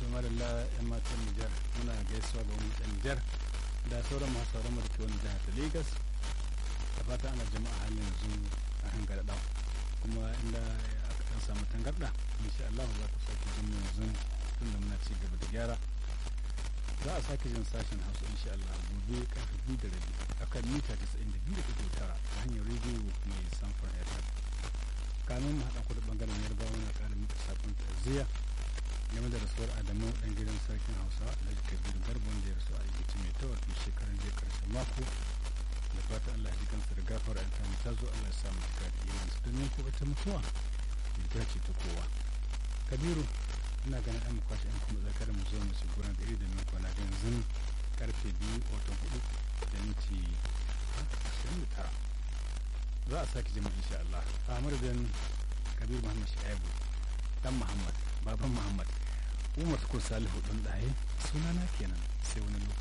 madalla yan matan Nijar muna gaisuwa ga wani ɗan Nijar da sauran masu sauran mu da ke wani jihar ta Lagos da fata ana jama'a halin yanzu a hangara ɗan kuma inda aka ɗan samu tangarɗa insha Allah za ku sake jin yanzu tun da muna ci gaba da gyara za a sake jin sashen hausa insha Allah gobe karfe biyu da rabi akan mita 92 da tara ta hanyar rediyo mai samfur FM kanun mu haɗa kudu ɓangaren yarbawa na ƙara mika sakon ta'aziyya game da rasuwar adamu ɗan gidan sarkin hausa da kabiru garba wanda ya rasu a igici mai tawar fi shekaran jiya ƙarshen mako da fata Allah ya ji kansa da gafara in ta ta zo Allah ya sa mu cika da imansu domin ko ita mutuwa ita ce ta kowa kabiru ina ganin an kwashe an kuma zakar mu zo mu ci gurin da iri da min kwana ga yanzu karfe biyu watan hudu da minti ashirin da tara za a sake jima insha Allah a madadin kabir muhammad shaibu dan muhammad baban muhammad umar ko salihu dan daye sunana kenan sai wani lokaci